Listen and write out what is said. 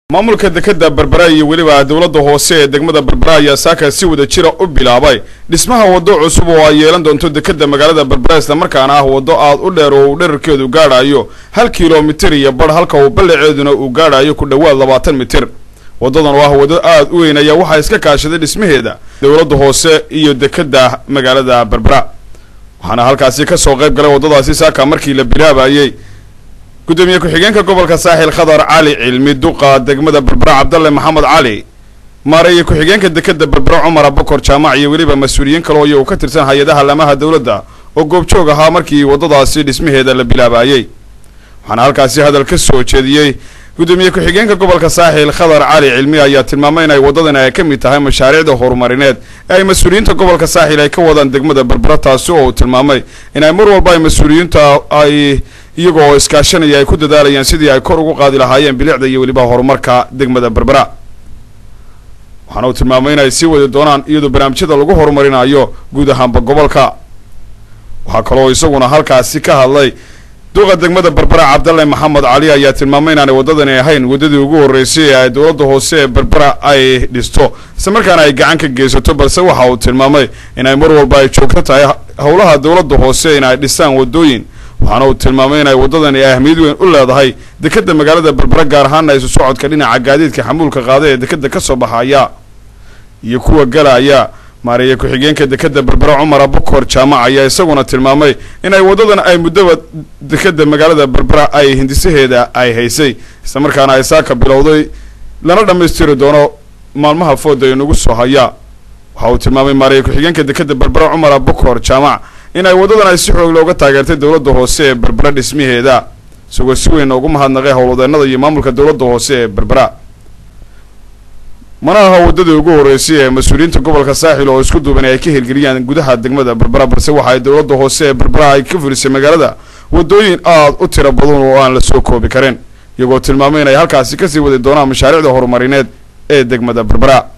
maamulka dekeda berbera iyo weliba dowladda hoose ee degmada berbera ayaa saaka si wada jira u bilaabay dhismaha waddo cusub oo ay yeelan doonto dekeda magaalada berbera islamarkaana ah waddo aad u dheer oo uu dherarkeedu gaadhayo hal kilomitir iyo badh halka uu ballaceeduna uu gaadhayo ku dhowaad labaatan mitir waddadan oo ah waddo aad u weyn ayaa waxaa iska kaashaday dhismaheeda dowladda hoose iyo dekeda magaalada berbera waxaana halkaasi kasoo qayb galay waddadaasi saaka markii la bilaabayey gudoomiye ku-xigeenka gobolka saaxil khadar cali cilmi duqa degmada berbera cabdalle maxamed cali maareeye ku-xigeenka dekeda berbera cumar abakor jaamac iyo weliba mas-uuliyiin kale oo iyagu ka tirsan hay-adaha lamaha dowladda oo goobjoog ahaa markii waddadaasi dhismaheeda la bilaabayey waxaana halkaasi hadal ka soo jeediyey gudoomiye ku-xigeenka gobolka saaxil khadar cali cilmi ayaa tilmaamay in ay waddadani ay ka mid tahay mashaariicda horumarineed ee ay mas-uuliyiinta gobolka saaxil ay ka wadaan degmada berbera taasi oo uu tilmaamay in ay mar walba ay mas-uuliyiinta ay iyaga oo iskaashanaya ay ku dadaalayaan sidii ay kor ugu qaadi lahaayeen bilicda iyo weliba horumarka degmada berbera waxaana uu tilmaamay in ay sii wadi doonaan iyadoo barnaamijyada lagu horumarinayo guud ahaanba gobolka waxaa kaloo isaguna halkaasi ka hadlay duqa degmada berbera cabdalle maxamed cali ayaa tilmaamay inaanay waddadani ahayn waddadii ugu horreysay ee ay dowladda hoose ee berbera ay dhisto isla markaana ay gacan ka geysato balse waxa uu tilmaamay inay mar walba ay joogto tahay howlaha dowladda hoose in ay dhisaan waddooyin waxaana uu tilmaamay inay waddadani ahmiyad weyn u leedahay dekeda magaalada berbera gaar ahaana isu socodka dhinaca gaadiidka xamuulka qaada ee dekeda kasoo baxaya iyo kuwa galaya maareeye ku-xigeenka dekeda berbera cumar abukor jaamac ayaa isaguna tilmaamay in ay waddadan ay muddaba dekeda magaalada berbera ay hindisaheeda ay haysay isla markaana ay saaka bilowday lana dhammaystiri doono maalmaha fooda inagu soo haya waxa uu tilmaamay maareeye ku-xigeenka dekeda berbera cumar abukor jaamac in ay waddadan ay si xoog looga taageertay dowladda hoose ee berbera dhismaheeda isagoo si weyn ugu mahadnaqay howlwadeenada iyo maamulka dowladda hoose ee berbera mana aha waddadii ugu horreysay ee mas-uuliyiinta gobolka saaxil oo isku duuban ay ka hirgeliyaan gudaha degmada berbera balse waxa ay dowladda hoose ee berbera ay ka fulisay magaalada waddooyin aad u tiro badan oo aan la soo koobi karin iyagoo tilmaamay in ay halkaasi kasii wadi doonaan mashaariicda horumarineed ee degmada berbera